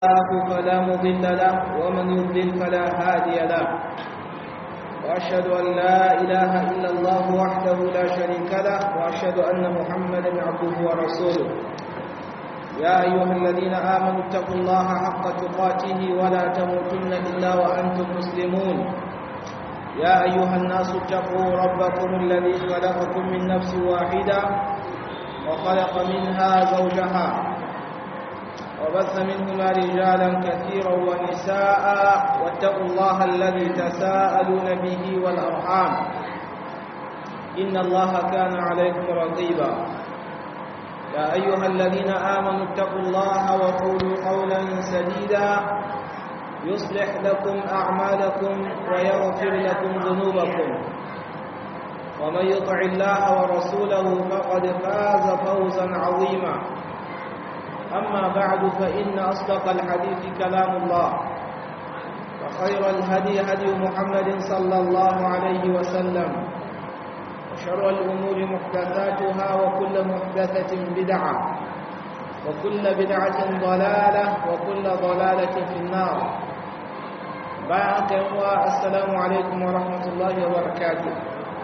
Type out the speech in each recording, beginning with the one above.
الله فلا مضل له ومن يضلل فلا هادي له وأشهد أن لا إله إلا الله وحده لا شريك له وأشهد أن محمدا عبده ورسوله يا أيها الذين آمنوا اتقوا الله حق تقاته ولا تموتن إلا وأنتم مسلمون يا أيها الناس اتقوا ربكم الذي خلقكم من نفس واحدة وخلق منها زوجها وبث منهما رجالا كثيرا ونساء واتقوا الله الذي تساءلون به والأرحام إن الله كان عليكم رقيبا يا أيها الذين آمنوا اتقوا الله وقولوا قولا سديدا يصلح لكم أعمالكم ويغفر لكم ذنوبكم ومن يطع الله ورسوله فقد فاز فوزا عظيما أما بعد فإن أصدق الحديث كلام الله وخير الهدي هدي محمد صلى الله عليه وسلم وشر الأمور محدثاتها وكل محدثة بدعة وكل بدعة ضلالة وكل ضلالة في النار بعد السلام عليكم ورحمة الله وبركاته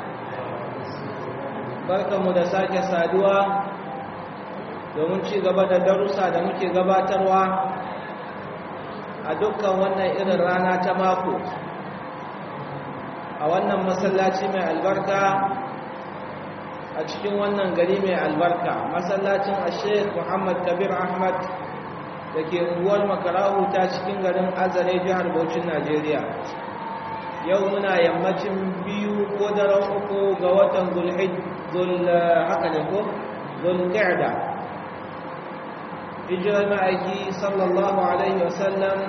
بركة مدساك سادوا domin ci gaba da darussa da muke gabatarwa a dukkan wannan irin rana ta mako a wannan masallaci mai albarka a cikin wannan gari mai albarka masallacin ashek muhammad kabir ahmad da ke unguwar makarahu ta cikin garin azare jihar Bauchin najeriya yau muna yammacin biyu ko daren uku ga watan zulhid haka ne ko zulqa'da hijirar ma'aiki sallallahu alaihi wasallam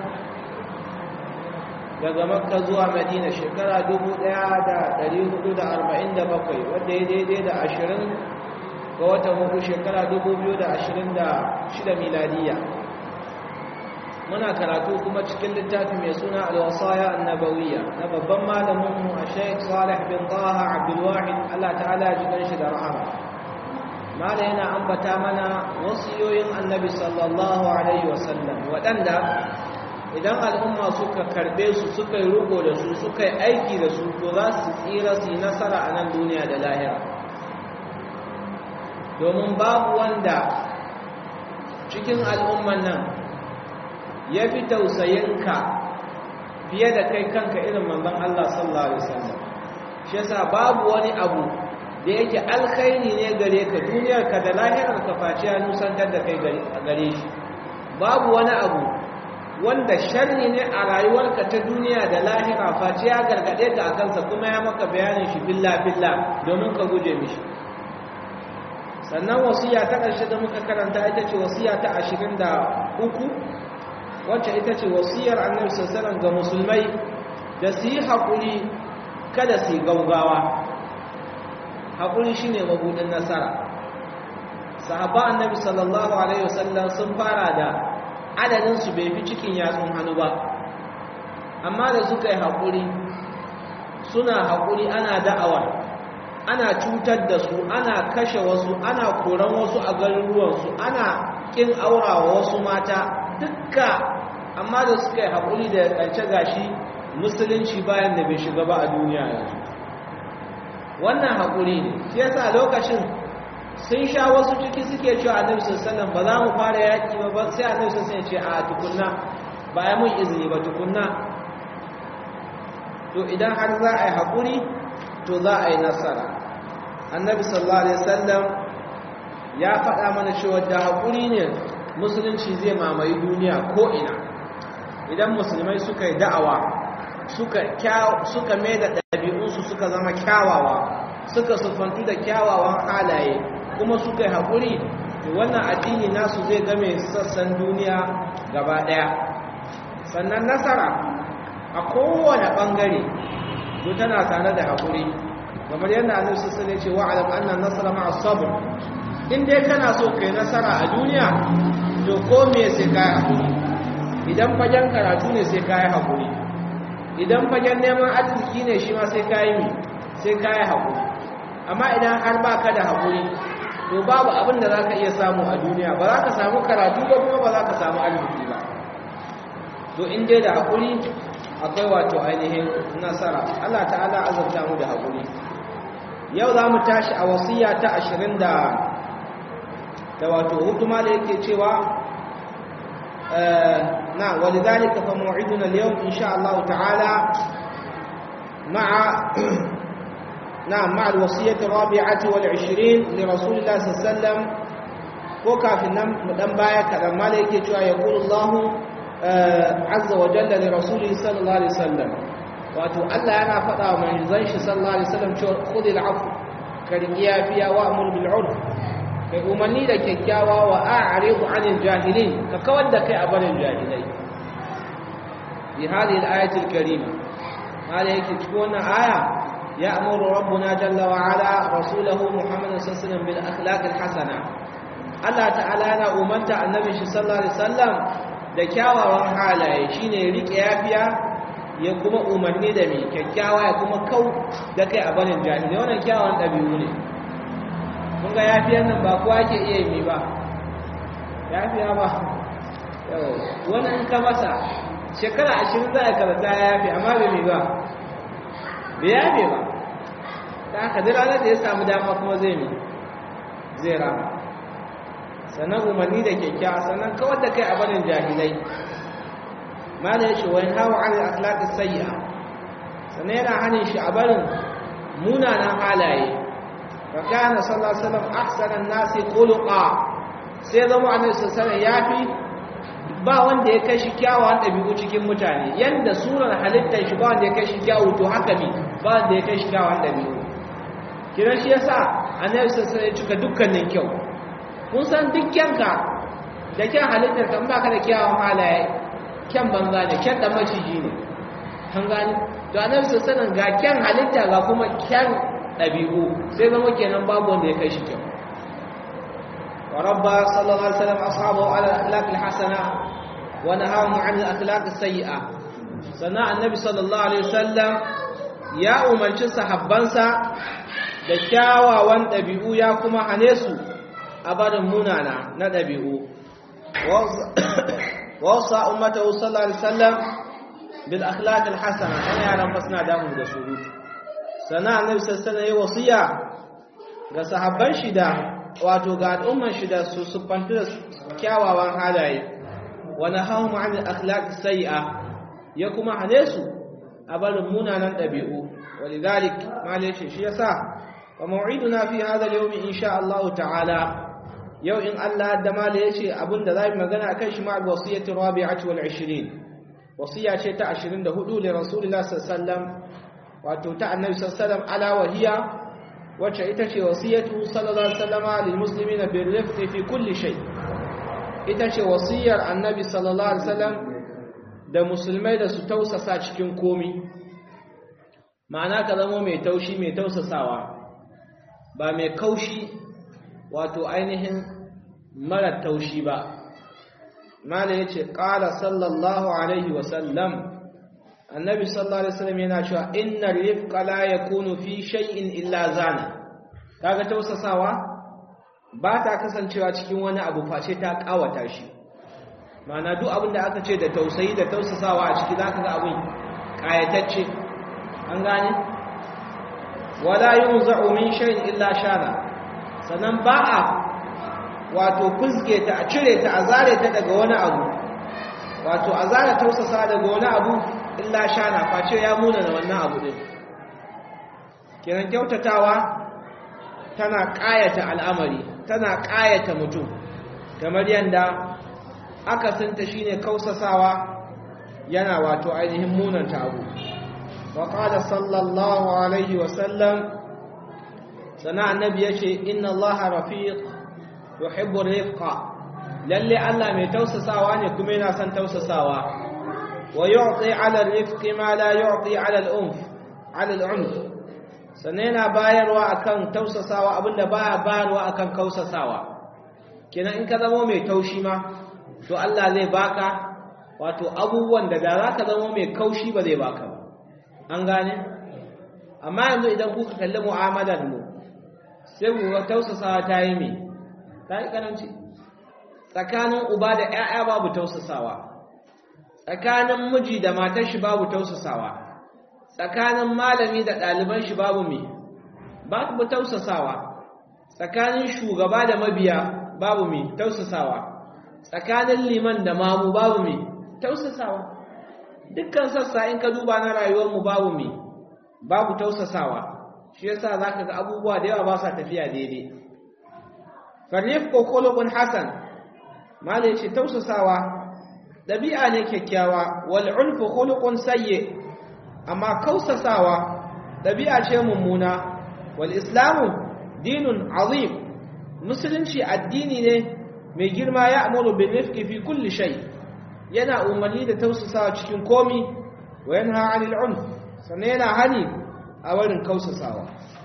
daga makka zuwa madina shekara 1447 wadda ya daidai da 20 ga watan hudu shekara 2026 miladiya muna karatu kuma cikin littafi mai suna alwasaya annabawiya na babban malaminmu a sheik salih bin taha abdulwahid allah ta'ala jikin shi da rahama mala yana ambata mana wasiyoyin annabi sallallahu alaihi wasallam waɗanda idan al'umma suka karbe su suka yi rugo da su suka yi aiki da su to za su tsira su yi nasara a nan duniya da lahira domin babu wanda cikin al'umman nan ya fi tausayinka fiye da kai kanka irin manzon Allah sallallahu alaihi wasallam shi yasa babu wani abu da yake alkhairi ne gare ka duniyarka da lahirarka face ya nusantar da kai gare shi babu wani abu wanda sharri ne a rayuwarka ta duniya da lahira face ya gargade ka a kansa kuma ya maka bayanin shi billa billa domin ka guje mishi sannan wasiya ta ƙarshe da muka karanta ita ce wasiya ta ashirin da uku wacce ita ce wasiyar annabi sallallahu ga musulmai da su yi haƙuri kada su yi gaugawa haƙuri shi ne mabudin nasara sahaba annabi sallallahu alaihi wasallam sun fara da adadinsu bai fi cikin yatsun hannu ba amma da suka yi haƙuri suna haƙuri ana da'awar ana cutar da su ana kashe wasu ana koran wasu a garuruwansu ana ƙin aurawa wasu mata dukka amma da suka yi haƙuri da ƙarshe gashi musulunci bayan da bai shiga ba a duniya yanzu wannan haƙuri ne shi yasa lokacin sun sha wasu ciki suke cewa annabi sallallahu ba za mu fara yaƙi ba ba sai annabi sallallahu ya ce a tukunna ba ya mun izini ba tukunna to idan har za a yi haƙuri to za a yi nasara annabi sallallahu alaihi wasallam ya faɗa mana cewa da haƙuri ne musulunci zai mamaye duniya ko ina idan musulmai suka yi da'awa suka suka mai da ɗabi'unsu suka zama kyawawa suka sufantu da kyawawan halaye kuma suka yi haƙuri wannan addini nasu zai game sassan duniya gaba ɗaya sannan nasara a kowane ɓangare to tana tare da haƙuri kamar yadda annabi sassan ya ce wa'alam annan nasara ma'a sabr in dai kana so kai nasara a duniya to ko me sai kai haƙuri idan fagen karatu ne sai kai haƙuri idan fagen neman arziki ne shi ma sai kayi mi sai kayi haƙuri amma idan har ba ka da haƙuri to babu abin da za ka iya samu a duniya ba za ka samu karatu ba kuma ba za ka samu arziki ba to in dai da haƙuri akwai wato ainihin nasara Allah ta'ala azabta mu da haƙuri yau za mu tashi a wasiya ta ashirin da da wato hukuma da yake cewa na walidhalika fa maw'iduna al-yawm insha Allah ta'ala ma'a نعم مع الوصية الرابعة والعشرين لرسول الله صلى الله عليه وسلم وكافي نم بايك لما ليك يقول الله عز وجل لرسوله صلى الله عليه وسلم wato Allah yana faɗa wa manzon shi sallallahu alaihi wasallam cewa khudil afu karkiya fiya wa amur bil urf kai umarni da kyakkyawa wa a'ridu anil jahilin ka kawar da kai a barin jahilai bi hadhihi al-ayati al-karima hada yake cikin wannan aya يأمر ربنا جل وعلا رسوله محمد صلى الله عليه وسلم بالأخلاق الحسنة Allah ta'ala yana umarta annabi shi sallallahu alaihi wasallam da kyawawan halaye shine rike yafiya ya kuma umarni da mai kyakkyawa ya kuma kau da kai a barin jahili wannan kyawawan dabi'u ne kun ga yafiyan nan ba kowa ke iya yi ba yafiya ba yau wani in ka masa shekara ashirin za a karanta ya yafi amma bai mai ba bai yafe ba ta haka duk ranar da ya samu dama kuma zai mi zai rama sannan umarni da kyakkyawa sannan kawar da kai a barin jahilai ma da ya shi wani hawa an akhlaqi sayya sannan yana hanin shi a barin munanan halaye fa kana sallallahu alaihi wasallam ahsanan nasi khuluqa sai zama annabi sallallahu alaihi yafi ba wanda ya kai shi kyawawan ɗabi'u cikin mutane yanda surar halittar shi ba wanda ya kai shi kyawu to haka ne ba wanda ya kai shi kyawawan ɗabi'u kira shi yasa annabi sassan ya cika dukkanin kyau kun san duk kyanka da kyan halittar kan ba ka da kyawawan halaye kyan banza ne kyan ɗan maciji ne kan gani to annabi sassan ga kyan halitta ga kuma kyan ɗabi'u sai zama kenan babu wanda ya kai shi kyau وربى صلى الله عليه وسلم أصحابه على الأخلاق الحسنة ونهاهم عن الأخلاق السيئة سنة النبي صلى الله عليه وسلم يا أمنش صحبانسا da kyawawan ɗabi'u ya kuma hane su a barin munana na ɗabi'u wasa ummata sallallahu alaihi wasallam bil akhlaq al hasana ana yaran fa suna damu da surutu sana annabi sallallahu alaihi wasiya ga sahabban shi da wato ga al'umman shi da su suffantu da kyawawan halaye wani hau ma'anin akhlaq sai'a ya kuma hane su a barin munanan ɗabi'u wani zalik malishe shi ya sa wa ma'iduna fi hada yaumi insha Allah ta'ala yau in Allah da mala ya ce abinda za mu magana kan shi ma'al wasiyyati rabi'ati wal 20 wasiya ce ta 24 li rasulillah sallallahu alaihi wasallam wato ta annabi sallallahu alaihi wasallam ala wahiya wacce ita ce wasiyatu sallallahu alaihi wasallama lil muslimina bil rifqi fi kulli shay ita ce wasiyar annabi sallallahu alaihi wasallam da musulmai da su tausasa cikin komi ma'ana ka zama mai taushi mai tausasawa ba mai kaushi wato ainihin mara taushi ba mala yace qala sallallahu alaihi wasallam annabi sallallahu alaihi wasallam yana cewa innar rifqa la yakunu fi shay'in illa zana kaga tausasawa ba ta kasancewa cikin wani abu face ta kawata shi ma'ana duk abin da aka ce da tausayi da tausasawa a ciki zaka ga abin kayatacce an gane wala yunza'u min shay'in illa shana sanan ba a wato kuzge ta a cire ta a zare ta daga wani abu wato a zare tausasa daga wani abu illa shana face ya muna da wannan abu din kenan kyautatawa tana ƙayata al'amari tana ƙayata mutum kamar yanda aka sinta shine kausasawa yana wato ainihin munanta abu wa qala sallallahu alaihi wa sallam sana annabi yace inna allaha rafiq yuhibbu rifqa lalle Allah mai tausasawa ne kuma yana son tausasawa ويعطي على الرفق ما لا يعطي على الأنف على العنف sannan yana bayarwa akan tausasawa abinda baya bayarwa akan kausasawa kenan in ka zama mai taushi ma to Allah zai baka wato abubuwan da da zaka zama mai kaushi ba zai baka ba an gane amma yanzu idan kuka kalli mu'amalar mu sai ku ga tausasawa ta yi me ta yi karanci tsakanin uba da ƴaƴa babu tausasawa tsakanin miji da matar shi babu tausasawa tsakanin malami da ɗaliban shi babu me babu tausasawa tsakanin shugaba da mabiya babu me tausasawa tsakanin liman da mamu babu me tausasawa dukkan sassa in ka duba na rayuwar mu babu me babu tausasawa shi yasa zaka ga abubuwa da yawa ba sa tafiya daidai farifqu khuluqun hasan malai ce tausasawa dabi'a ne kyakkyawa wal ulfu khuluqun sayyi amma kausasawa dabi'a ce mummuna wal islamu dinun azim musulunci addini ne mai girma ya amuru bin rifqi fi kulli shay yana umarni da tausasawa cikin komi wa yanha 'anil 'unf sannan yana hani a wurin kausasawa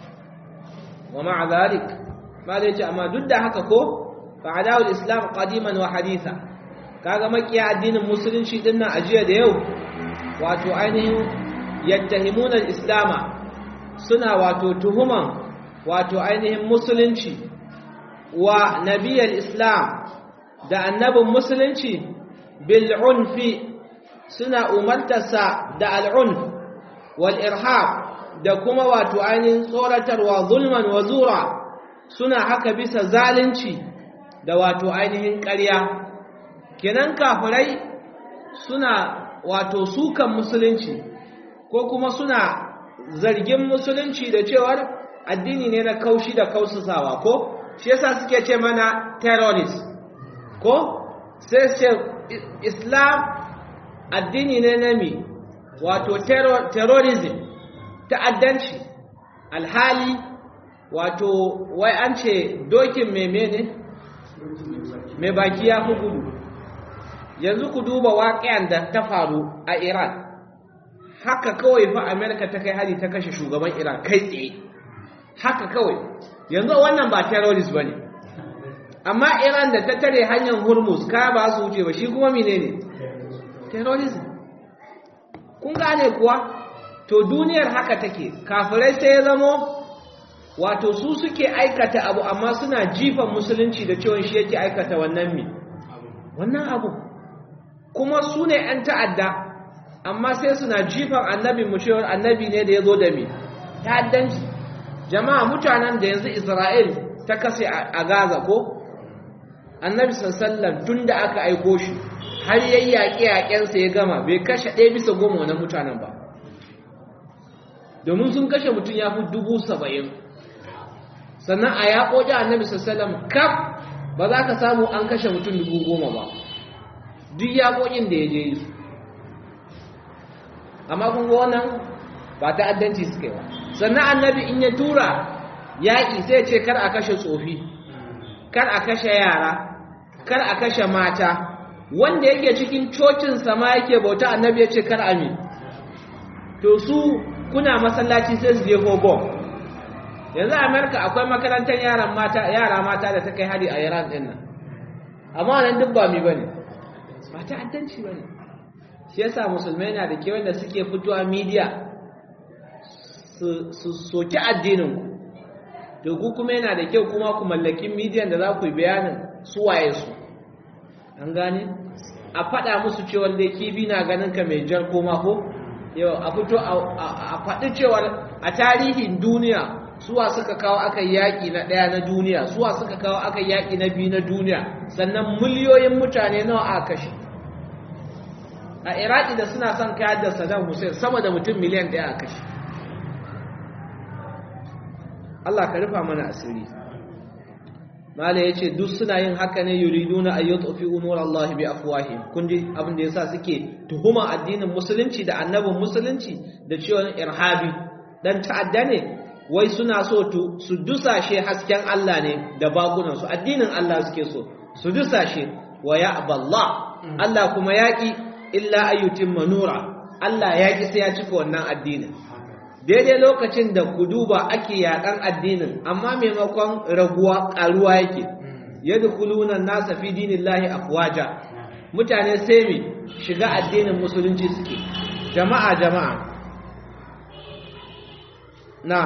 wa ma'a zalik ma da yace amma duk da haka ko fa adawul islam qadiman wa haditha kaga makiya addinin musulunci din nan ajiya da yau wato ainihin yattahimuna al-islama suna wato tuhuman wato ainihin musulunci wa nabiyal islam da annabin musulunci bil unfi suna umartarsa da al-unf wal irhab da kuma wato ainihin tsoratarwa zulman wa zura suna haka bisa zalunci da wato ainihin ƙarya kenan kafirai suna wato sukan musulunci ko kuma suna zargin musulunci da cewar addini ne na kaushi da kausasawa ko shi yasa suke ce mana terrorist ko sai ce islam addini ne na mi wato terrorism ta'addanci alhali wato wai an ce dokin meme ne mai baki ya fi gudu yanzu ku duba waƙiyan da ta faru a iran haka kawai fa amerika ta kai hari ta kashe shugaban iran kai tsaye haka kawai yanzu wannan ba terrorist ba ne amma iran da ta tare hanyar hormuz kaya ba su wuce ba shi kuma mine ne terrorism kun gane kuwa to duniyar haka take kafirai sai ya zamo wato su suke aikata abu amma suna jifan musulunci da cewa shi yake aikata wannan mi wannan abu kuma su ne 'yan ta'adda amma sai suna jifan annabi mu cewar annabi ne da ya zo da mi ta'addanci jama'a mutanen da yanzu isra'il ta kase a gaza ko annabi sallallahu tun da aka aiko shi har yayi yaƙe-yaƙensa ya gama bai kashe ɗaya bisa goma wannan mutanen ba domin sun kashe mutum ya fi dubu saba'in sannan a yaƙoƙi annabi sallallahu kaf ba za ka samu an kashe mutum dubu goma ba duk yaƙoƙin da ya je yi amma kun ga wannan ba ta'addanci suka yi ba sannan annabi in ya tura yaƙi sai ce kar a kashe tsofi kar a kashe yara kar a kashe mata wanda yake cikin cocin sama yake bauta annabi ya ce kar ami to su kuna masallaci sai su je bom yanzu a amerika akwai makarantar yaran mata yara mata da ta kai hari a iran din nan amma nan duk ba mi bane ba ta'addanci bane shi yasa musulmai na da ke wanda suke fitowa media su soki addininku to ku kuma yana da kyau kuma ku mallaki midiyan da za ku yi bayanin su waye su an gane a faɗa musu cewa da kibi na ganin ka mai jar koma ko yau a fito a faɗi cewa a tarihin duniya suwa suka kawo aka yaƙi na ɗaya na duniya suwa suka kawo aka yaƙi na biyu na duniya sannan miliyoyin mutane nawa aka kashe a iraki da suna son kayar da saddam hussein sama da mutum miliyan ɗaya a kashe Allah ka rufa mana asiri mala yace duk suna yin haka ne yuriduna ay yutfi'u nur Allah bi afwahihim kun ji abin da yasa suke tuhuma addinin musulunci da annabin musulunci da cewa irhabi dan ta'adda ne wai suna so su dusashe hasken Allah ne da bakunan su addinin Allah suke so su dusashe wa ya'ballah Allah kuma yaki illa ayyutimma nura Allah yaki sai ya cika wannan addinin daidai lokacin da ku duba ake yaƙan addinin amma maimakon raguwa ƙaruwa yake yadda kulunan nasa fi dinin lahi afwaja mutane sai mi shiga addinin musulunci suke jama'a jama'a na'am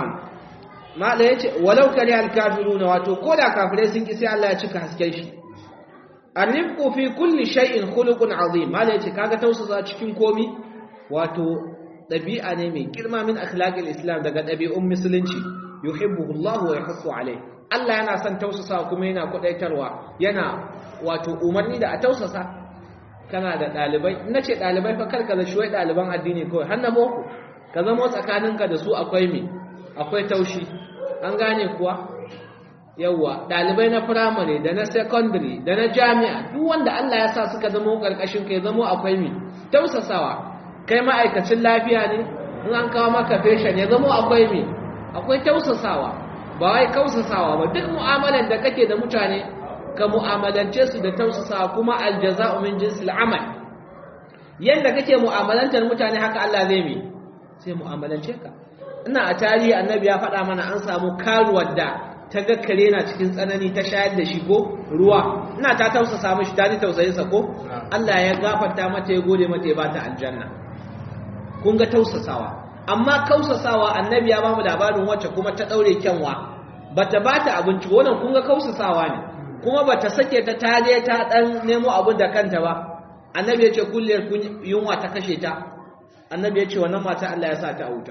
mala yace walau kare alkafiruna wato ko da kafirai sun ki sai Allah ya cika hasken shi annifqu fi kulli shay'in khuluqun azim mala yace kaga tausasa cikin komi wato dabi'a ne mai girma min akhlaqil islam daga dabi'un musulunci yuhibbuhu Allah wa yahussu alayhi Allah yana son tausasa kuma yana kudaitarwa yana wato umarni da a tausasa kana da dalibai nace dalibai fa karka da shi wai daliban addini kawai har na boko ka zama tsakaninka da su akwai me akwai taushi an gane kuwa yawwa dalibai na firamare da na secondary da na jami'a duk wanda Allah ya sa suka zama karkashin kai zama akwai mi tausasawa kai ma'aikacin lafiya ne in an kawo maka patient ya zama akwai mi akwai tausasawa ba wai kausasawa ba duk mu'amalar da kake da mutane ka mu'amalance su da tausasawa kuma aljaza'u min jinsil amal yanda kake mu'amalantar mutane haka Allah zai mi sai mu'amalance ka ina a tarihi annabi ya faɗa mana an samu karuwar da ta ga kare na cikin tsanani ta shayar da shi ko ruwa ina ta tausasa mishi ta ji tausayinsa ko Allah ya gafarta mata ya gode mata ya ba ta aljanna kun ga tausasawa amma kausasawa annabi ya ba mu labarin wacce kuma ta daure kyanwa bata ba ta abinci wannan kun ga kausasawa ne kuma bata sake ta ta je ta dan nemo abin da kanta ba annabi ya ce kulliyar yunwa ta kashe ta annabi ya ce wannan mata Allah ya sa ta a wuta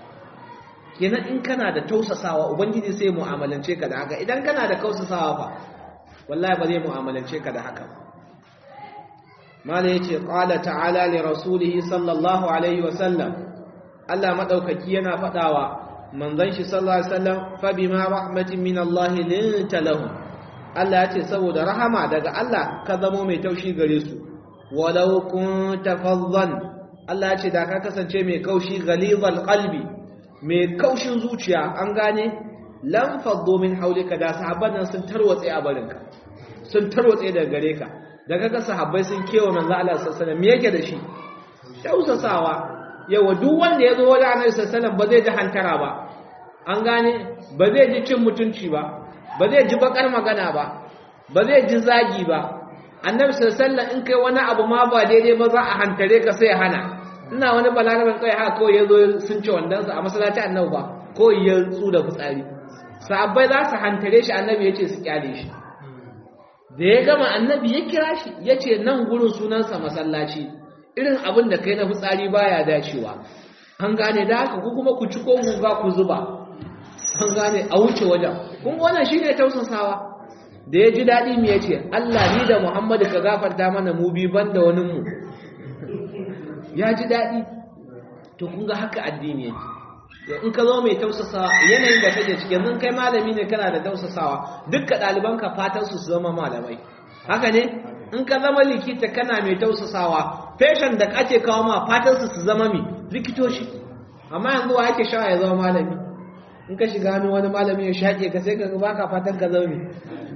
kenan in kana da tausasawa ubangiji sai mu'amalance ka da haka idan kana da kausasawa fa wallahi ba zai mu'amalance ka da haka mala yace qala ta'ala li rasulih sallallahu alaihi wa sallam Allah madaukaki yana fadawa manzon shi sallallahu alaihi wasallam fa bima rahmatin min Allah linta lahum Allah yace saboda rahama daga Allah ka zamo mai taushi gare su walau kunta faddan Allah yace da ka kasance mai kaushi ghalizal qalbi mai kaushin zuciya an gane lan faddo min haulika da sahabban nan sun tarwatse a barinka sun tarwatse daga gare ka da kaga sahabbai sun kewa manzo Allah sallallahu alaihi wasallam me yake da shi tausasawa yawa duk wanda ya zo wajen Annabi sallallahu alaihi wasallam ba zai ji hantara ba an gane ba zai ji cin mutunci ba ba zai ji bakar magana ba ba zai ji zagi ba Annabi sallallahu alaihi wasallam in kai wani abu ma ba daidai ba za a hantare ka sai hana ina wani balarabin kai haka kawai ya zo sun ce wandansa a masallaci annabi ba kawai ya tsu da fitsari sahabbai za su hantare shi annabi ya ce su kyale shi da ya gama annabi ya kira shi ya ce nan gurin sunansa masallaci irin abin da kai na fitsari baya dacewa an gane da haka ku kuma ku ci ko guga ku zuba an gane a wuce wajen kun wannan shine tausasawa da ya ji daɗi me ya ce Allah ni da Muhammadu ka gafarta mana mu bi banda wani mu ya ji daɗi to kun ga haka addini yake in ka zo mai tausasawa yanayin da kake ciki yanzu kai malami ne kana da tausasawa dukka ɗalibanka fatan su su zama malamai haka ne in ka zama likita kana mai tausasawa feshan da ake kawo ma fatan su su zama mi likitoci amma yanzu wa yake sha ya zama malami in ka shiga hannun wani malami ya shaƙe ka sai ka baka fatan ka zama mi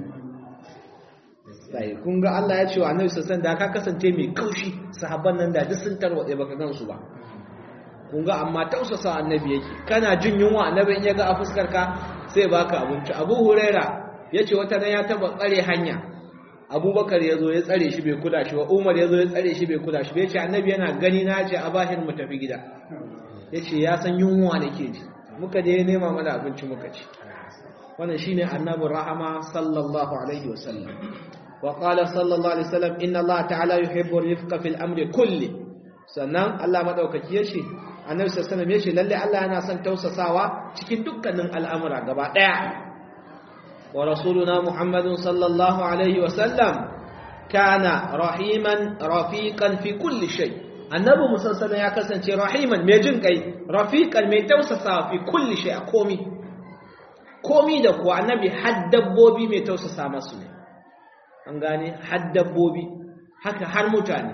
sai kun ga Allah ya ce wa Annabi sallallahu alaihi da ka kasance mai kaushi sahabban nan da duk sun tarwatse baka gansu ba kun ga amma tausasa Annabi yake kana jin yunwa Annabi in ya ga a fuskar ka sai baka abinci Abu Huraira yace wata nan ya taba tsare hanya Abubakar yazo ya tsare shi bai kula shi ba Umar yazo ya tsare shi bai kula shi bai ce Annabi yana gani na ce a bahir mu tafi gida yace ya san yunwa nake ji muka je nema mana abinci muka ci wannan shine Annabi rahama sallallahu alaihi wasallam وقال صلى الله عليه وسلم إن الله تعالى يحب الرفق في الأمر كله sannan Allah madaukaki yace Annabi sallallahu alaihi wasallam yace lalle Allah yana son tausasawa cikin dukkanin al'amura gaba daya wa rasuluna Muhammadun sallallahu alaihi wasallam kana rahiman rafiqan fi kulli shay Annabi Musa sallallahu ya kasance rahiman mai jin kai rafiqan mai tausasawa fi kulli shay a komi komi da kuwa Annabi har dabbobi mai tausasa masu ne an gane har dabbobi haka har mutane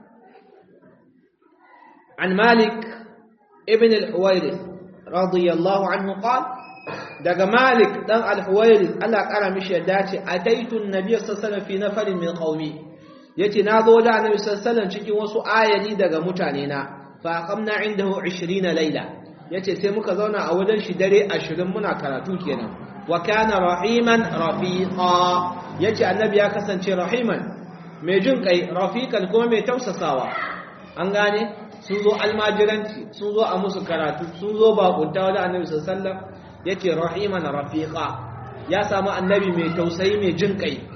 an malik ibn al-huwairis radiyallahu anhu qala daga malik dan al-huwairis Allah kara mishi yadda ce ataitu an-nabiy sallallahu alaihi wasallam fi nafarin min qaumi yace na zo da annabi sallallahu alaihi cikin wasu ayani daga mutane na fa aqamna indahu 20 layla yace sai muka zauna a wajen shi dare 20 muna karatu kenan wa kana rahiman rafiqa yace annabi ya kasance rahiman mai jin kai rafiqan kuma mai tausasawa an gane sun zo almajiranci sun zo a musu karatu sun zo bakunta wajen annabi sallallahu alaihi wasallam yace rahiman rafiqa ya samu annabi mai tausayi mai jin kai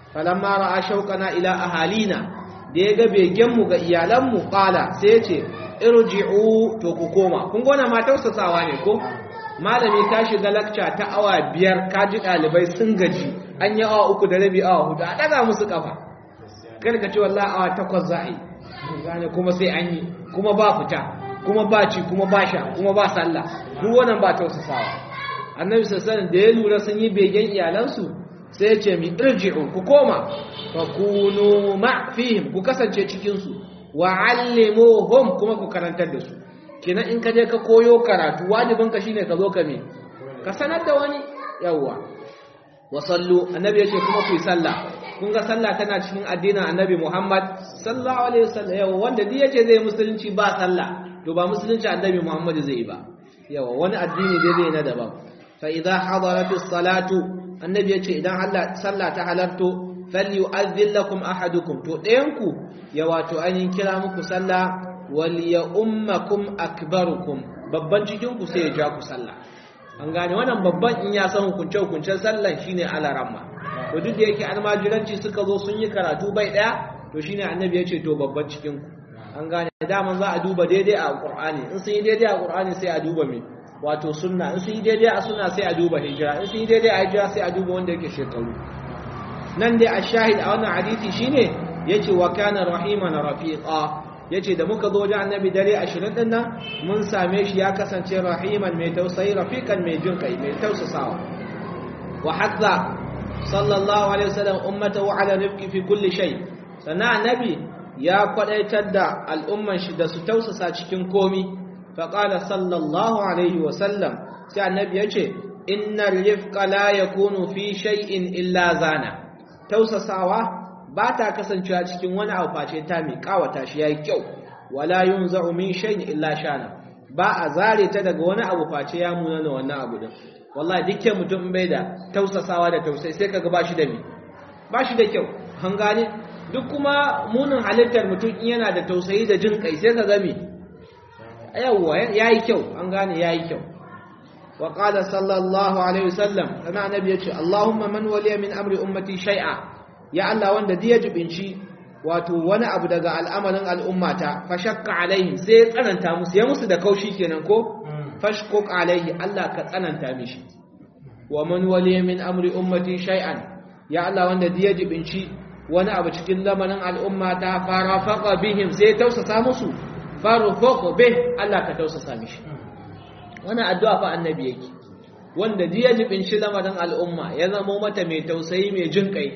falamma ra'a shauqana ila ahalina da ya ga begen mu ga iyalan mu qala sai ya ce irji'u to ku koma kun gona ma tausasawa ne ko malami ka shiga lakca ta awa biyar ka ji dalibai sun gaji an yi awa uku da rabi awa hudu a daga musu kafa kar ka ce wallahi awa takwas za a yi gane kuma sai an yi kuma ba fita kuma ba ci kuma ba sha kuma ba sallah duk wannan ba tausasawa annabi sallallahu da ya lura sun yi begen iyalansu sai ya ce mi irji'u ku koma fa kunu ma fihim ku kasance cikin su wa allimuhum kuma ku karantar da su kenan in ka je ka koyo karatu wajibin ka shine ka zo ka me ka sanar da wani yawwa wa sallu annabi yace kuma ku yi sallah kun ga sallah tana cikin addinin annabi Muhammad sallallahu alaihi wasallam yawa wanda duk yace zai musulunci ba sallah to ba musulunci annabi Muhammad zai yi ba yawa wani addini dai zai na daban fa idza hadaratis salatu annabi yace idan Allah sallah ta halarto falyu'adhdhil lakum ahadukum to ɗayanku ya wato ainihin kira muku sallah wal ya ummakum akbarukum babban cikin ku sai ya ja ku sallah an gane wannan babban in ya san hukunce hukuncen sallan shine alaramma to duk da yake almajiranci suka zo sun yi karatu bai daya to shine annabi ya ce to babban cikin ku an gane daman za a duba daidai a qur'ani in sun yi daidai a qur'ani sai a duba me wato sunna in sun yi daidai a sunna sai a duba hijira in sun yi daidai a hijira sai a duba wanda yake shekaru nan dai a shahid a wannan hadisi shine yace wa kana rahiman rafiqa yace da muka zo wajen annabi dare 20 din nan mun same shi ya kasance rahiman mai tausayi rafiqan mai jin kai mai tausasawa wa hadda sallallahu alaihi wasallam ummatahu ala rifqi fi kulli shay sana annabi ya kwadaitar da al'umman shi da su tausasa cikin komi fa qala sallallahu alaihi wasallam sai annabi yace innar rifqa la yakunu fi shay'in illa zana tausasawa ba ta kasancewa cikin wani abu face ta mai kawata shi yayi kyau wala yunza'u min shay'in illa shana ba a zare ta daga wani abu face ya muna da wannan abu din wallahi dukkan mutum bai da tausasawa da tausayi sai kaga bashi da mi bashi da kyau an gane duk kuma munin halittar mutum in yana da tausayi da jin kai sai kaga mi yawwa yayi kyau an gane yayi kyau wa qala sallallahu alaihi wasallam kana annabi yace allahumma man waliya min amri ummati shay'a ya Allah wanda da ya jibinci wato wani abu daga al'amarin al'ummata fa shakka alaihim sai ya tsananta musu ya musu da kaushi kenan ko fashkuk alaihi Allah ka tsananta mishi wa man waliya min amri ummati shay'an ya Allah wanda da ya jibinci wani abu cikin lamarin al'ummata farafaqa bihim sai ya tausasa musu farufaqa bih Allah ka tausasa mishi wannan addu'a fa annabi yake wanda da ya jibinci lamarin al'umma ya zama mata mai tausayi mai jin kai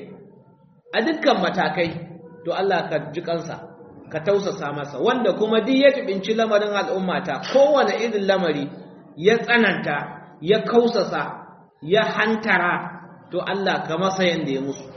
a dukkan matakai to Allah ka ji kansa ka tausasa masa wanda kuma duk ya tubinci lamarin al'ummata kowane irin lamari ya tsananta ya kausasa ya hantara to Allah ka masa yanda ya musu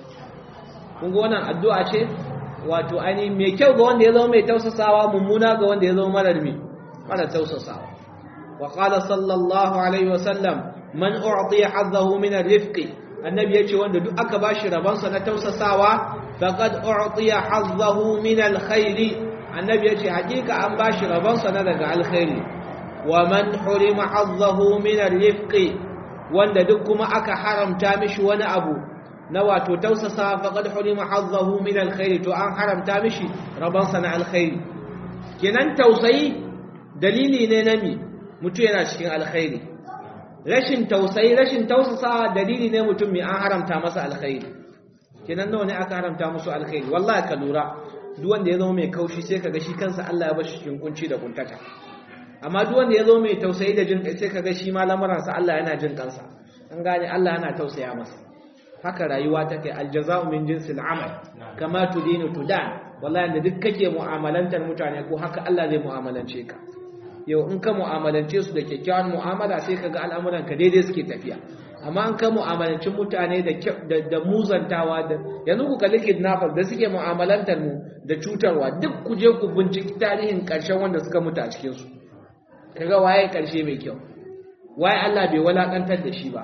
kun ga wannan addu'a ce wato ani mai kyau ga wanda ya zama mai tausasawa mummuna ga wanda ya zama marar mai mara tausasawa wa qala sallallahu alaihi wasallam man u'tiya hazzahu min ar-rifqi annabi yace wanda duk aka bashi rabansa na tausasawa faqad u'tiya hazzahu min alkhairi annabi yace hakika an bashi rabansa na daga alkhairi wa man hurima hazzahu min arifqi wanda duk kuma aka haramta mishi wani abu na wato tausasa faqad hurima hazzahu min alkhairi to an haramta mishi rabansa na alkhairi kenan tausayi dalili ne na mi mutu yana cikin alkhairi rashin tausayi rashin tausasa dalili ne mutum mai an haramta masa alkhairi kenan nawa ne aka haramta musu alkhairi wallahi ka lura duk wanda ya zama mai kaushi sai kaga shi kansa Allah ya bashi cikin kunci da kuntata amma duk wanda ya zama mai tausayi da jin kai sai kaga shi ma lamaransa Allah yana jin kansa an gane Allah yana tausaya masa haka rayuwa take aljaza'u min jinsil amal kama tudinu tudan wallahi da duk kake mu'amalantar mutane ko haka Allah zai mu'amalance ka yau in ka mu'amalance su da kyakkyawan mu'amala sai kaga al'amuran ka daidai suke tafiya amma an ka mu'amalancin mutane da muzantawa da yanzu ku kalli kidnappers da suke mu'amalantar mu da cutarwa duk ku je ku binciki tarihin ƙarshen wanda suka mutu a cikin su kaga waye ƙarshe mai kyau waye Allah bai walakantar da shi ba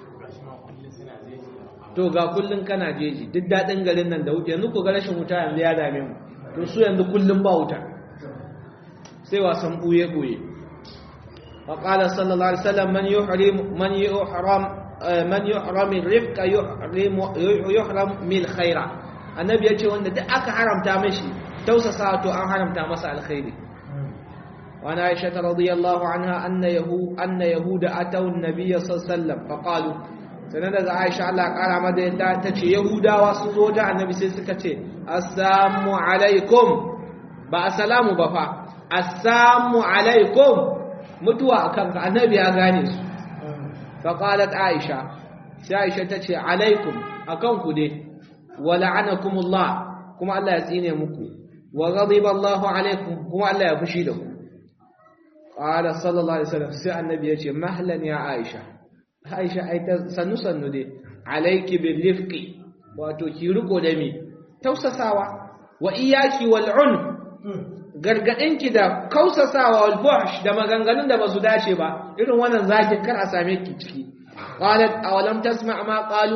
to ga kullun kana jeji duk dadin garin nan da wuta yanzu ku ga rashin wuta yanzu ya dame mu to su yanzu kullun ba wuta sai wasan buye buye وقال صلى الله عليه وسلم من يحرم من يحرم man yuhram rifqa yuhram yuhram mil khaira annabi yace wanda duk aka haramta mashi tausasa to an haramta masa alkhairi وعن عائشة رضي الله عنها أن يهود أن يهود أتوا النبي صلى الله عليه وسلم فقالوا سنة عائشة الله قال ماذا تتشي يهودا وسوجا النبي سيسكتشي السلام عليكم با السلام بفا السلام عليكم متوا كان النبي أغاني فقالت عائشة عائشة تتشي عليكم أكونكم دي ولعنكم الله كما الله يزيني مكو وغضب الله عليكم كما الله يفشي لكم قال صلى الله عليه وسلم sai annabi yace mahlan ya aisha aisha ai ta sannu sannu dai alayki bil rifqi wato ki riko da mi tausasawa wa iyaki wal un gargadinki da kausasawa wal fuhsh da maganganun da basu dace ba irin wannan zaki kar a same ki ciki qalat awalam tasma ma qalu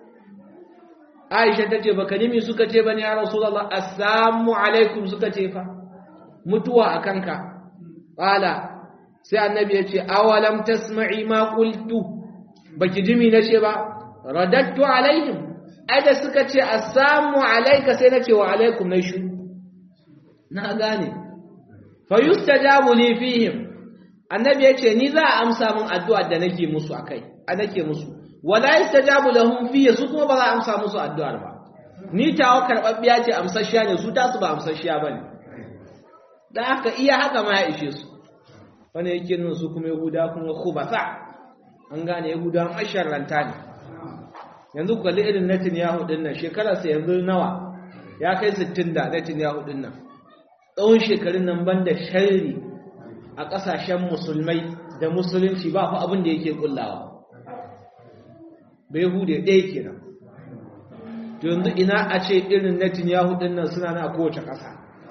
aisha tace baka nimi suka ce bane ya rasulullah assalamu alaikum suka ce fa mutuwa akanka Ƙala, sai annabi ya ce, awalam tasma'i ma ƙultu, baki jimi na ce ba, radattu alaihim, ai da suka ce, a samu alaika sai na ce wa alaikum na shu. Na gane, fa yusta jamuli fihim, annabi ya ce, ni za a amsa min addu'a da nake musu a kai, a nake musu, wala yusta jamu lahum fiye su kuma ba za a amsa musu addu'ar ba. Ni tawa karɓaɓɓiya ce amsasshiya ne, su tasu ba amsasshiya ba ne. da haka iya haka ma ya ishe su wani yake nuna su kuma yahuda kuma khubasa an gane yahuda masharranta ne yanzu ku kalli irin Netanyahu din nan shekararsa yanzu nawa ya kai 60 da Netanyahu din nan tsawon shekarun nan banda sharri a ƙasashen musulmai da musulunci ba fa abin da yake kullawa bai yahude ɗaya kenan to yanzu ina a ce irin Netanyahu din nan suna na kowace ƙasa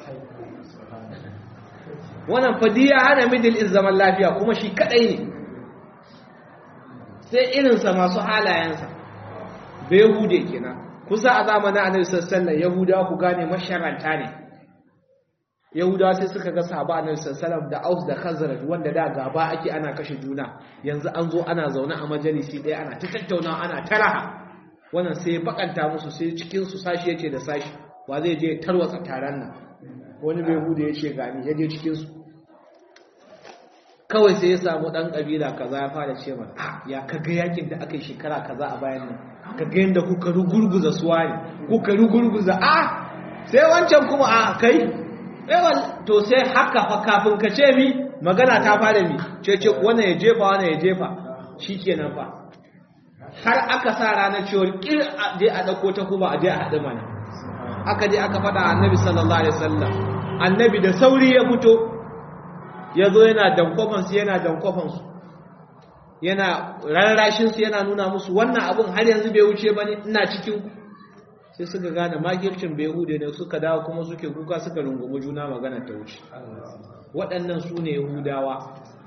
wannan fadiya hana middle east zaman lafiya kuma shi kadai ne sai irinsa masu halayensa bai yahude kenan kusa a zamanin annabi sallallahu yahudawa ku gane masharanta ne yahudawa sai suka ga sahaba annabi sallallahu da aus da khazraj wanda da gaba ake ana kashe juna yanzu an zo ana zaune a majalisi ɗaya ana ta tattaunawa ana taraha wannan sai bakanta musu sai cikin su sashi yace da sashi wa zai je tarwatsa taron nan wani bai hudu ya ce gani ya je cikinsu kawai sai ya samu ɗan ƙabila kaza ya fara ce mana a ya kaga yakin da aka yi shekara kaza a bayan nan kaga yadda kuka rugurguza suwa ne kuka rugurguza a sai wancan kuma a kai ewan to sai haka fa kafin ka ce mi magana ta fara mi ce ce wannan ya jefa wannan ya jefa shi kenan fa har aka sa ranar cewar kir a je a ɗauko ta kuma a je a haɗu mana aka je aka faɗa annabi sallallahu alaihi wasallam annabi da sauri ya fito ya zo yana dankofansu yana dankofansu yana rarrashinsu yana nuna musu wannan abin har yanzu bai wuce ba ne ina cikin sai suka gane makircin bai hude ne suka dawo kuma suke kuka suka rungumi juna magana ta wuce waɗannan su ne yahudawa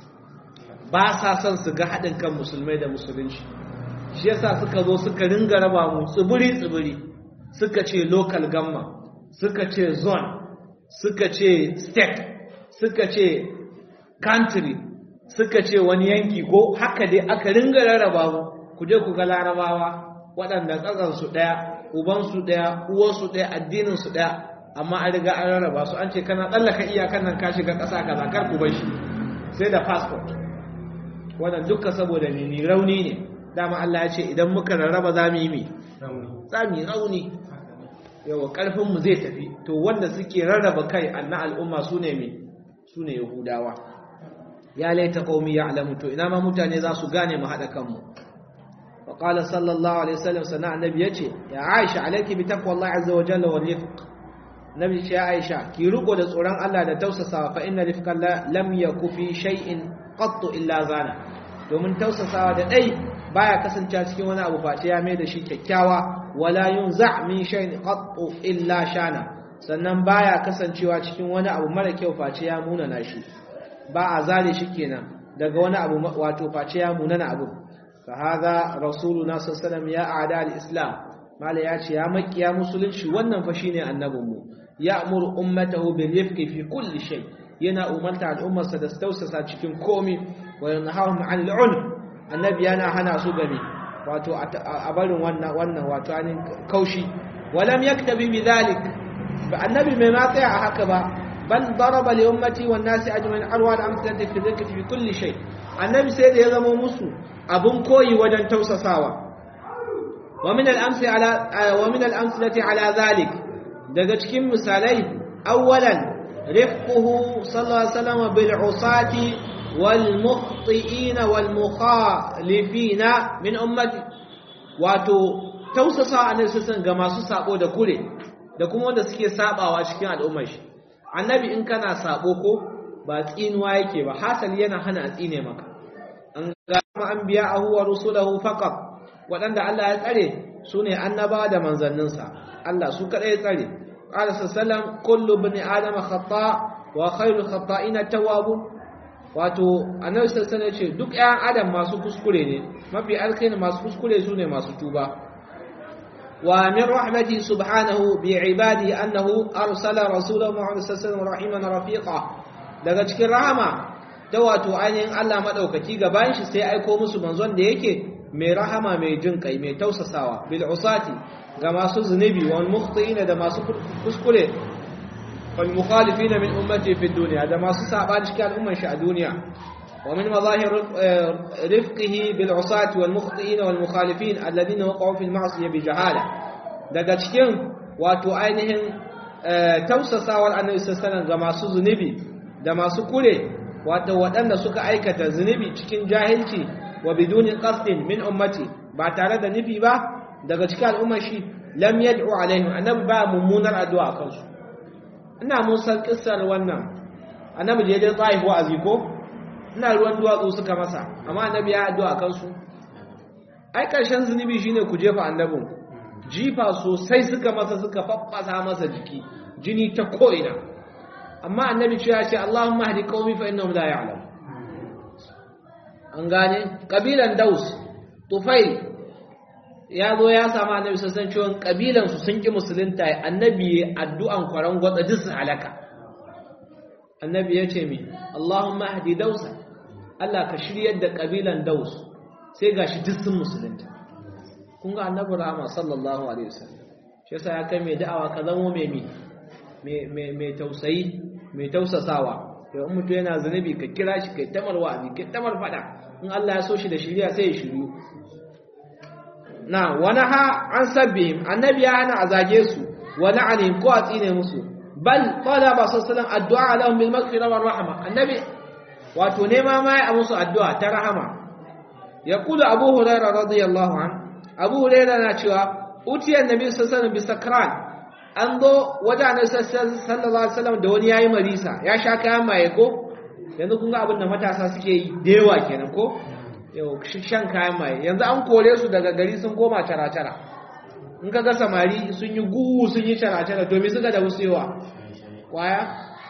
ba sa son su ga haɗin kan musulmai da musulunci shi yasa suka zo suka ringa raba mu tsibiri-tsibiri suka ce local gamma suka ce zone suka ce state suka ce country suka ce wani yanki ko haka dai aka ringa rarraba mu ku je ku ga larabawa waɗanda ƙasarsu ɗaya ubansu ɗaya uwarsu ɗaya addininsu ɗaya amma an riga an rarraba su an ce kana tsallaka iyakan nan ka shiga ƙasa kaza kar ku bar shi sai da passport wannan dukka saboda ne ni rauni ne dama Allah ya ce idan muka rarraba za mu yi mi za mu yi rauni yawa ƙarfinmu zai tafi to wanda suke rarraba kai anna al'umma su ne mi su ne yahudawa ya laita qaumi ya'lamu to ina ma mutane za su gane mu haɗa kanmu wa qala sallallahu alaihi wasallam sana annabi yace ya aisha alayki bi taqwallahi azza wa jalla wal rifq nabi ce aisha ki riko da tsoron Allah da tausasawa fa inna rifqa lam yaku fi shay'in qattu illa zana domin tausasawa da dai baya kasancewa cikin wani abu face ya mai da shi kyakkyawa wala yunza min shay'in qattu illa shana sannan baya kasancewa cikin wani abu mara kyau face ya munana shi ba a zare shi kenan daga wani abu wato face ya munana abu fa hadha rasuluna sallallahu alaihi wasallam ya a'da al-islam mala ya ce ya makiya musulunci wannan fa shine annabinmu ya'muru ummatahu bil rifqi fi kulli shay yana umarta al'ummarsa da su tausasa cikin komi wa yanhahum 'anil 'unf annabi yana hana su gami wato a barin wannan wannan wato anin kaushi walam yaktabi bidhalik annabi mai ma tsaya a haka ba bal daraba li ummati wan nasi ajma'in arwa al amsalati fi dhikri fi kulli shay annabi sai da ya zama musu abun koyi wajen tausasawa wa min al amsi ala wa min al amsalati ala dhalik daga cikin misalai awwalan rifquhu sallallahu alaihi wasallam bil usati wal mukhti'ina wal mukhalifina min ummati wato tausasa annabi sallallahu ga masu sabo da kure da kuma wanda suke sabawa cikin al'ummar shi annabi in kana sabo ko ba tsinuwa yake ba hasali yana hana a tsine maka an ga anbiya'ahu wa rusulahu faqat wadanda Allah ya tsare sune annaba da manzanninsa Allah su kadai ya tsare qala sallallahu kullu ibn adam khata wa khairul khata'ina tawwabun wato annabi sallallahu alaihi ce duk ƴan adam masu kuskure ne mafi alkhairi masu kuskure sune masu tuba wa min rahmati subhanahu bi ibadi annahu arsala rasulahu muhammad sallallahu alaihi wasallam rafiqa daga cikin rahama da wato ainihin Allah madaukaki gaban shi sai aiko musu manzon da yake mai rahama mai jin kai mai tausasawa bil usati ga masu zunubi wal mukhtiina da masu kuskure wal mukhalifina min ummati fi dunya da masu sabani cikin al'umman shi a duniya wa min mazahir rifqihi bil usati wal mukhtiina wal mukhalifin alladhina waqa'u fil ma'siyah bi jahala daga cikin wato ainihin tausasawar annabi sallallahu ga masu zunubi da masu kure wato waɗanda suka aikata zunubi cikin jahilci wa biduni qasdin min ummati ba tare da nufi ba daga cikin al'ummar shi lam yad'u alaihim annabi ba mummunar addu'a kansu ina mun san kissar wannan annabi da ya je tsaif wa'azi ko ina ruwan duwatsu suka masa amma annabi ya addu'a kansu ai karshen zunubi shine ku jefa annabin jifa sosai suka masa suka faffasa masa jiki jini ta ko'ina amma annabi ce ya ce Allahumma hadi qaumi fa innahum la ya'lamun an gane kabilan Daus Tufail ya zo ya samu annabi sassan ciwon kabilan su sun ki musulunta annabi addu'an kwaran gwada duk su halaka annabi ya ce mi Allahumma hadi Dausa Allah ka shiryar da kabilan Daus sai gashi duk sun musulunta kun ga annabi rahama sallallahu alaihi wasallam shi yasa ya kai mai da'awa ka zama mai mai mai tausayi mai tausasawa to in mutum yana zanubi ka kira shi kai tamar wa'azi kai tamar fada in Allah ya so shi da shiriya sai ya shiryu na wani ha an sabbihim annabi ya hana a zage su wa la'anihim ko a tsine musu bal qala ba sallallahu addu'a lahum bil maghfira war rahma annabi wato nema ma ya musu addu'a ta rahama yaqulu abu hurairah radiyallahu anhu abu huraira na cewa utiyar nabi sassanin bisakran an zo wajen sallallahu alaihi wasallam da wani yayi marisa ya sha kayan maye ko yanzu kun ga abin da matasa suke yi da yawa kenan ko yau shan kayan maye yanzu an kore su daga gari sun koma tara-tara in ka ga samari sun yi gugu sun yi tara-tara domin suka da wasu yawa kwaya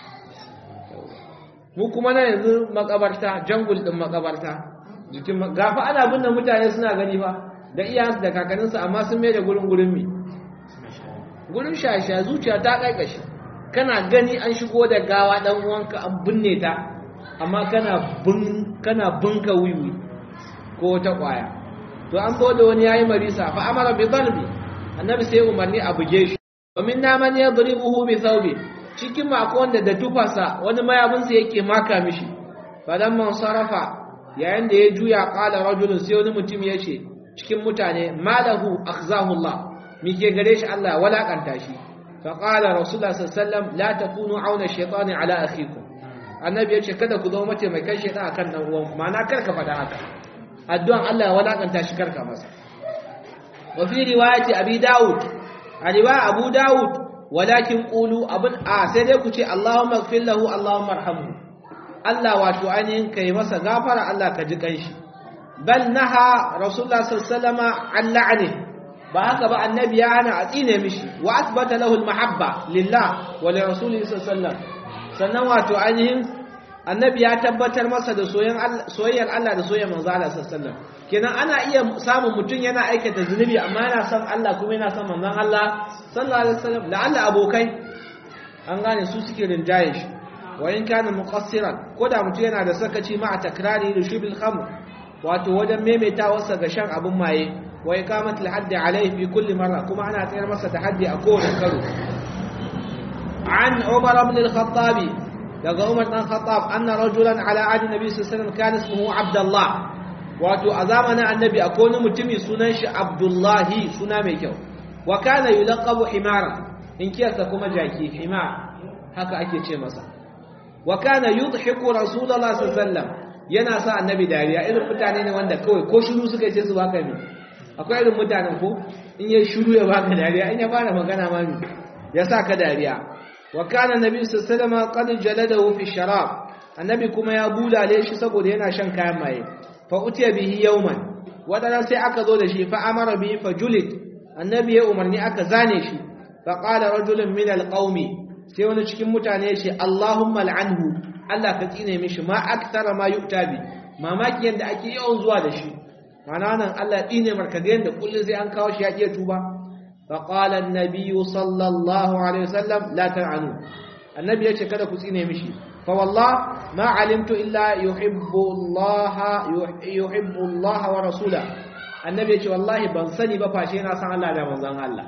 mu kuma na yanzu makabarta jangul din makabarta jikin gafa ana binne mutane suna gani ba da iyayensu da kakanninsu amma sun mai da gurin gurin mi gurin shasha zuciya ta kaikashi kana gani an shigo da gawa dan uwanka an binne ta amma kana bin kana binka wiwi ko ta kwaya to an zo da wani yayi marisa fa amara bi dhalbi annabi sai umarni a buge shi wa minna man yadribuhu bi thawbi cikin mako wanda da tufasa wani mayabinsa yake maka mishi fadan man sarafa yayin da ya juya qala rajulun sai wani mutum ya ce cikin mutane malahu akhzahu Allah mike gare shi Allah ya walakanta shi fa qala rasulullah sallallahu alaihi wasallam la takunu auna shaytani ala akhikum annabi ya ce kada ku zama mace mai kai shaytan akan dan uwan ma'ana kar ka faɗa haka addu'an Allah ya walakanta shi karka masa wa fi riwayati abi daud a riwaya abu daud walakin qulu abun a sai dai ku ce Allahumma ighfir lahu Allahumma arhamhu Allah wato ainihin kai masa gafara Allah ka ji kanshi bal naha rasulullah sallallahu alaihi wasallam an la'ani ba haka ba annabi ya hana a tsine mishi wa asbata lahu almahabba lillah wa li rasulihi sallallahu alaihi wasallam sannan wato ainihin annabi ya tabbatar masa da soyayyar Allah da soyayyar manzo Allah sallallahu alaihi wasallam kenan ana iya samun mutum yana aikata zunubi amma yana son Allah kuma yana son manzon Allah sallallahu alaihi wasallam la'alla abokai an gane su suke rinjaye shi wa in kana muqassiran ko da mutum yana da sakaci ma a takrari da shubil khamr wato wajen maimaita wasa ga shan abin maye wa iqamati al-hadd alayhi fi kulli marra kuma ana tsayar masa da haddi a kowane karo an Umar ibn al-Khattab daga Umar dan Khattab anna rajulan ala ahdi nabi sallallahu alaihi wasallam kana ismuhu Abdullah wato a zamanin annabi akwai wani mutumi sunan shi Abdullahi suna mai kyau wa kana yulaqabu himara in kiyasa kuma jaki himar haka ake ce masa wa kana yudhiku rasulullahi sallallahu alaihi wasallam yana sa annabi dariya irin mutane ne wanda kawai ko shiru suka ce su baka ne akwai irin mutanen ko in yayi shiru ya baka dariya in ya fara magana ma ne ya sa ka dariya wa kana nabi sallallahu alaihi wasallam qad jaladahu fi sharab annabi kuma ya bulale shi saboda yana shan kayan maye fa utiya bihi yawman wadana sai aka zo da shi fa amara bihi fa julid annabi ya umarni aka zane shi fa qala rajulun min alqaumi sai wani cikin mutane ya ce Allahumma al'anhu Allah ka tsine mishi ma aktara ma yu'ta bi mamaki yanda ake yawan zuwa da shi mana nan Allah tsine marka ga yanda kullun sai an kawo shi ya iya tuba fa qala an-nabiy sallallahu alaihi wasallam la ta'anu annabi ya ce kada ku tsine mishi fa wallah ma alimtu illa yuhibbu Allah yuhibbu Allah wa rasula annabi ya ce wallahi ban sani ba fashe na san Allah da manzon Allah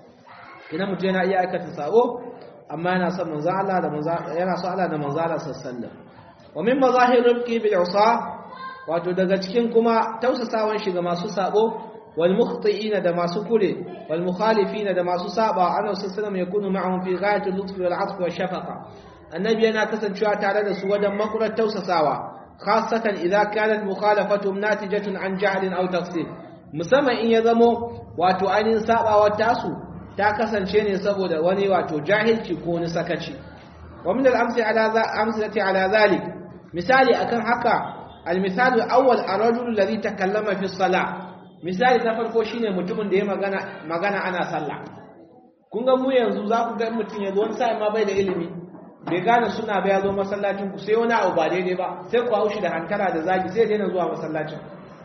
ina mutum yana iya aikata sabo amma yana son manzo Allah da manzo yana son Allah da manzo Allah sallallahu wa min mazahir rifqi bil usa wato daga cikin kuma tausasawan shi ga masu sabo wal mukhti'ina da masu kure wal mukhalifina da masu saba annabi sallallahu alaihi yakunu ma'ahum fi ghayati al-lutf wal 'atf wa shafaqa annabi yana kasancewa tare da su wajen makurar tausasawa khassatan idza kanat mukhalafatuhum natijatun an jahlin aw taqsir musamman in ya zamo wato ainihin sabawa tasu ta kasance ne saboda wani wato jahilci ko wani sakaci wa min al-amsalati ala zalik misali akan haka al-misal al-awwal ar-rajul alladhi takallama fi as-salah misali na farko shine mutumin da ya magana magana ana sallah kun ga mu yanzu za ku ga mutum yanzu wani sai ma bai da ilimi bai gane suna ba ya zo masallacin ku sai wani abu ba daidai ba sai ku haushi da hankara da zagi sai daina zuwa masallacin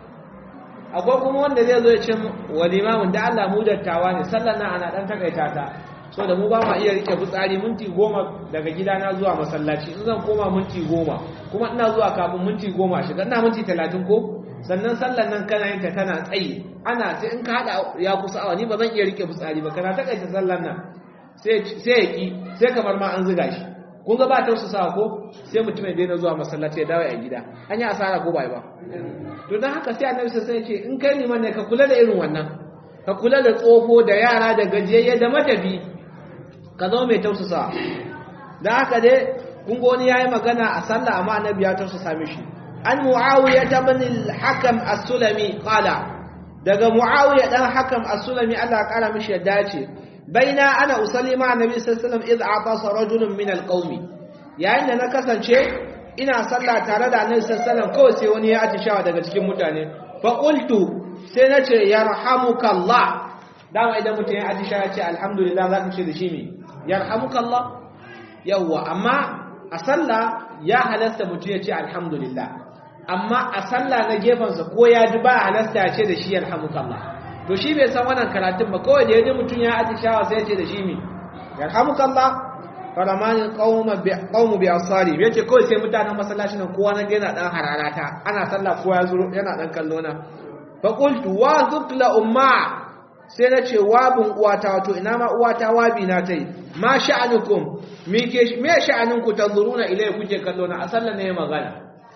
akwai kuma wanda zai zo ya ce wa limamin da Allah mu dattawa ne sallar nan ana dan takaita ta so da mu ba ma iya rike fitsari minti goma daga gidana zuwa masallaci in zan koma minti goma kuma ina zuwa kafin minti goma shiga ina minti talatin ko sannan sallar nan kana yin ta kana tsayi ana sai in ka hada ya kusa awa ni ba zan iya rike fitsari ba kana takaita sallar nan sai sai ya ki sai kamar ma an ziga shi kun ga ba tausasawa ko sai mutum ya daina zuwa masallaci ya dawo a gida an yi asara ko bai ba to don haka sai annabi sai ya ce in kai liman ne ka kula da irin wannan ka kula da tsofo da yara da gajiyayye da matabi ka zama mai tausasa da haka dai kun ga wani yayi magana a sallah amma annabi ya tausasa mishi an muawiya ibn al-hakam as-sulami qala daga muawiya dan hakam as-sulami Allah ya kara mishi yadda ce baina ana usalli ma annabi sallallahu alaihi wasallam idh atasa rajulun min al-qaumi yayin da na kasance ina sallah tare da annabi sallallahu alaihi wasallam kawai sai wani ya atishawa daga cikin mutane fa qultu sai nace yarhamukallah dama idan mutum ya atishawa ce alhamdulillah za ka ce da shi me yarhamukallah yawwa amma a sallah ya halasta mutum ya ce alhamdulillah amma a sallah na gefensa ko ya ji ba halasta ya ce da shi yarhamukallah to shi bai san wannan karatun ba kawai da yaji mutum ya atishawa sai ya ce da shi me yarhamukallah faramani qaumu bi asari yace kawai sai mutanen masallacin nan kowa nan yana dan hararata ana sallah kowa ya zuro yana dan kallo na fa qultu wa zubtu umma sai na ce wabin uwata wato ina ma uwata wabi na tai ma sha'anukum me ke me sha'anunku tanzuruna ilai kuke kallo na a sallar ne magana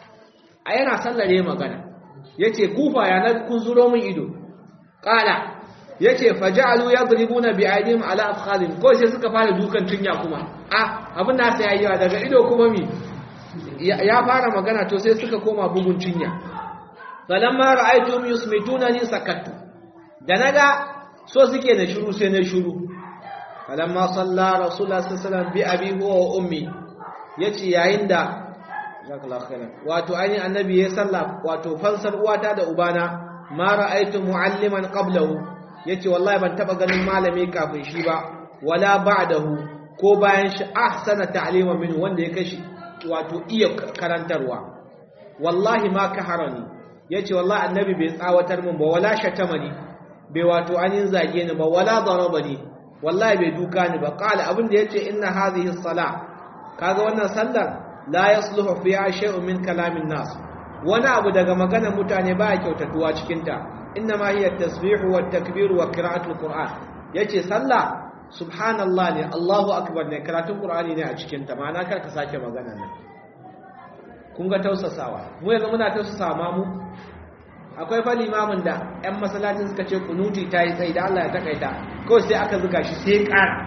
a yana sallar ne magana yace kufa ya na kun zuro min ido qala yace faja'alu yadribuna bi'aydihim ala afkhalin ko sai suka fara dukan tunya kuma ah abin da sai yayi daga ido kuma mi ya fara magana to sai suka koma bugun tunya falamma ra'aytum yusmitunani sakattu da naga so suke da shiru sai na shiru falamma salla rasulullah sallallahu alaihi wasallam bi abi huwa wa ummi yace yayin da jazakallahu khairan wato ainihin annabi ya salla wato fansar uwata da ubana ma ra'aytu mu'alliman qablahu yace wallahi ban taba ganin malami kafin shi ba wala ba'dahu ko bayan shi ahsana ta'lima min wanda ya kashi wato iya karantarwa wallahi ma kaharani yace wallahi annabi bai tsawatar min ba wala shatamani bai wato anin zage ni ba wala darabani wallahi bai duka ni ba qala abin da yace inna hadhihi as-salah kaga wannan sallar la yasluhu fiha shay'un min kalamin nas wani abu daga maganar mutane ba ya kyautatuwa cikin ta inna ma hiya tasbihu wat takbiru wa qira'atul qur'an yace sallah subhanallah ne Allahu akbar ne karatun qur'ani ne a cikin ta ma'ana kar ka sake magana nan kun ga tausasawa mu yanzu muna tausasawa ma mu akwai fa limamin da ƴan masallacin suka ce kunuti ta yi tsayi da Allah ya takaita kawai sai aka zuga shi sai ƙara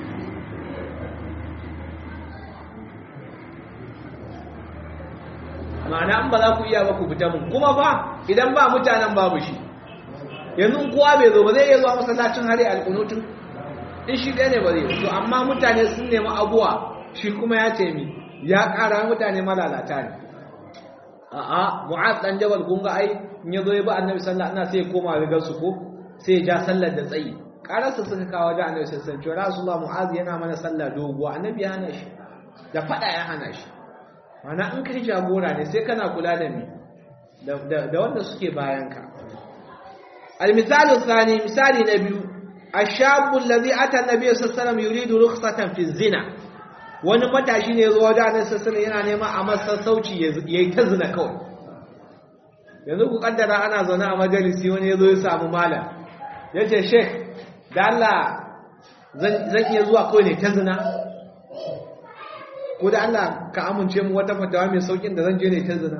ma'ana an ba za ku iya ba ku fita mun kuma fa idan ba mutanen babu shi yanzu kowa bai zo ba zai iya zuwa masallacin hari alkunutun in shi ɗaya ne ba zai to amma mutane sun nemi abuwa shi kuma ya ce mi ya ƙara mutane malalata ne a'a mu'az dan jabal kun ga ai in yazo ya ba annabi sallallahu alaihi wasallam sai ya koma rigar su ko sai ya ja sallar da tsayi kararsa suka kawo da annabi sallallahu alaihi wasallam rasulullah mu'az yana mana sallah doguwa annabi ya hana shi da fada ya hana shi mana in kai jagora ne sai kana kula da ni da wanda suke bayan ka al-misalu thani misali na biyu ash-shabu alladhi ata an-nabiy sallallahu alaihi wasallam yuridu rukhsatan fi zina wani matashi ne zuwa da annabi sallallahu yana neman a masa sauci yayi ta zina kawai yanzu ku kaddara ana zaune a majalisi wani yazo ya samu malam yace sheikh da Allah zan iya zuwa kawai ne ta zina ko da Allah ka amince mu wata fatawa mai saukin da zan je ne ta zina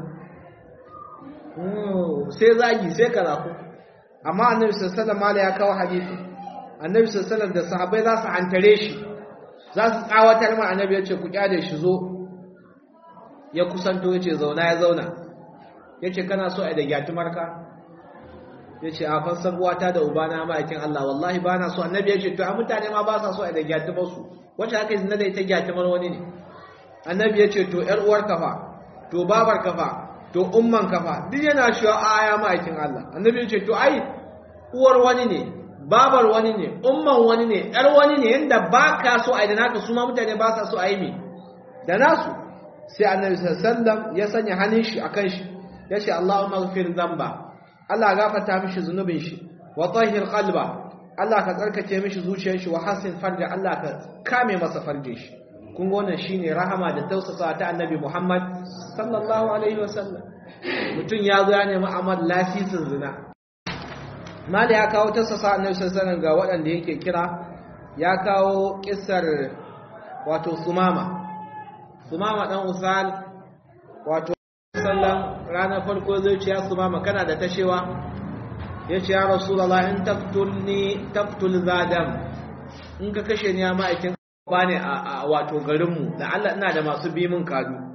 sai zagi sai karatu amma annabi sallallahu alaihi ya kawo hadisi annabi sallallahu da sahabbai za su hantare shi za su tsawatar ma annabi ya ce ku kyale shi zo ya kusanto ya ce zauna ya zauna ya ce kana so a da gyatumarka ya ce a fansar uwata da ubana ma'aikin Allah wallahi ba na so annabi ya ce to a mutane ma ba sa so a da gyatumarsu wacce haka yi zina da ita gyatumar wani ne annabi ya ce to ‘yar uwar kafa to babar kafa to umman kafa duk yana shi a aya ma'aikin Allah annabi ya ce to ai uwar wani ne babar wani ne umman wani ne ‘yar wani ne yadda ba ka so a yi da naka su ma mutane ba sa so a yi mi da nasu sai annabi sallam ya sanya hannun shi a kan shi ya ce Allahumma ghfir zamba Allah gafarta mishi zunubin shi wa tahhir qalba Allah ka tsarkake mishi zuciyar shi wa hasin farja Allah ka kame masa farjin shi kun ga wannan shine rahama da tausasa ta Annabi Muhammad sallallahu alaihi wasallam mutun ya zo ya nemi amal lasisin zina mali ya kawo tausasa Annabi sallallahu alaihi ga waɗanda yake kira ya kawo kissar wato Sumama Sumama dan Usal wato sallan ranar farko zai ce ya Sumama kana da tashewa yace ya Rasulullah in taqtulni taqtul zadam in ka kashe ni ya ma'aikin ba ne a wato garinmu da Allah ina da masu bi min kadu